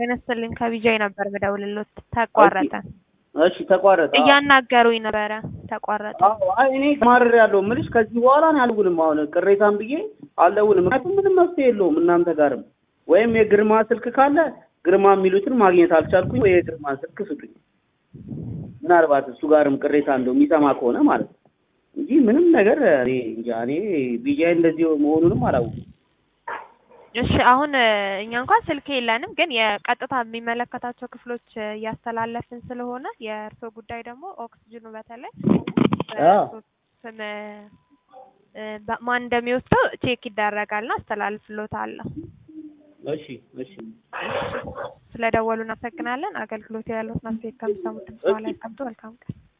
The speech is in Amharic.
ጤና ይስጥልኝ ከቢጃይ ነበር ምደውልሎት ተቋረጠ። እሺ ተቋረጠ። አዎ። እያናገሩኝ ነበረ ተቋረጠ። አዎ አይ እኔ ማረር ያለው ምልሽ ከዚህ በኋላ እኔ አልውልም። አሁን ቅሬታም ብዬ አልደውልም። ምክንያቱም ምንም መፍትሄ የለውም እናንተ ጋርም። ወይም የግርማ ስልክ ካለ ግርማ የሚሉትን ማግኘት አልቻልኩኝ፣ ወይ የግርማን ስልክ ስጡኝ። ምናልባት እሱ ጋርም ቅሬታ እንደው የሚሰማ ከሆነ ማለት ነው እንጂ ምንም ነገር እኔ እንጃ። እኔ ቢጃይ እንደዚህ መሆኑንም አላወኩም። እሺ አሁን እ፣ እኛ እንኳን ስልክ የለንም፣ ግን የቀጥታ የሚመለከታቸው ክፍሎች እ፣ እያስተላለፍን ስለሆነ የእርስዎ ጉዳይ ደግሞ ኦክስጅኑ በተለይ በእርስዎ ስም እ፣ በ- ማን እንደሚወስደው ቼክ ይደረጋልና አስተላልፍሎታለሁ። እሺ እሺ ስለደወሉ እናመሰግናለን። አገልግሎት ያሉት ናቸው ከሚሰሙት በኋላ ያስቀምጡ። መልካም ቀን